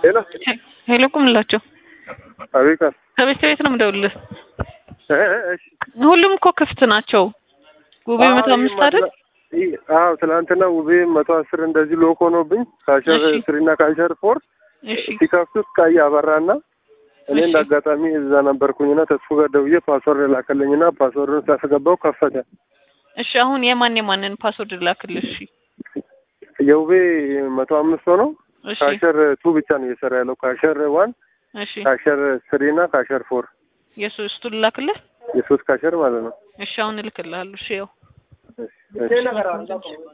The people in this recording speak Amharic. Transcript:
ሄሎ ሄሎ ቁምላቸው አቤት ከቤት ቤት ነው የምደውልልህ። እ እ እሺ ሁሉም እኮ ክፍት ናቸው። ውቤ መቶ አምስት አይደል? አዎ ትናንትና ውቤ መቶ አስር እንደዚህ ሎክ ሆኖብኝ ካሸር እሺ። ስሪ እና ካሸር ፎር እሺ ሲከፍቱት ቀይ አበራና እኔ እሺ። እንደ አጋጣሚ እዛ ነበርኩኝና ተስፉ ጋር ደውዬ ፓስወርድ ላከልኝና ፓስወርዱን ሳስገባው ከፈተ። እሺ አሁን የማን የማንን ፓስወርድ ላክልሽ? እሺ የውቤ መቶ አምስት ሆነው እሺ ካሸር ቱ ብቻ ነው እየሰራ ያለው። ካሸር ዋን፣ እሺ ካሸር ስሪ እና ካሸር ፎር የሶስቱን ላክልህ? የሶስት ካሸር ማለት ነው። እሺ አሁን እልክልሃለሁ። እሺ ያው እሺ፣ እሺ።